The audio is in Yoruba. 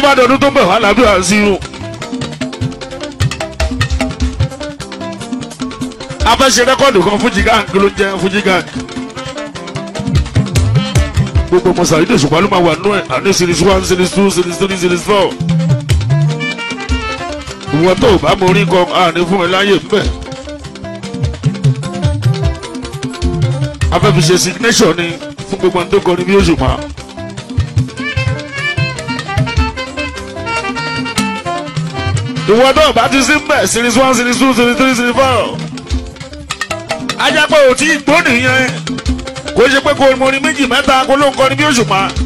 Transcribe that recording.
bá dọdún tó ń bẹ̀ wá lábẹ́ àṣírò. a fẹ́ ṣe rẹ́kọ̀dù kan fújì gang kí ló ń jẹ́ fújì gang. gbogbo ọmọ sàrídì òṣùpá ló máa wà nú ẹ̀ àní series one series two series three series four. ìwọ tó o bá mọ orí kan àní fún ẹ láyè ń bẹ̀. a fẹ́ fi ṣe signation ni fún gbogbo ohun tó kọrin bí òṣùpá. ìwọ náà bá ti sí mbẹ series one series two series three series four. ajá pé ò tí ì gbó nìyẹn kò ṣe pé kò mọrin méjì mẹ́ta kó ló ń kọrin bí òṣùpá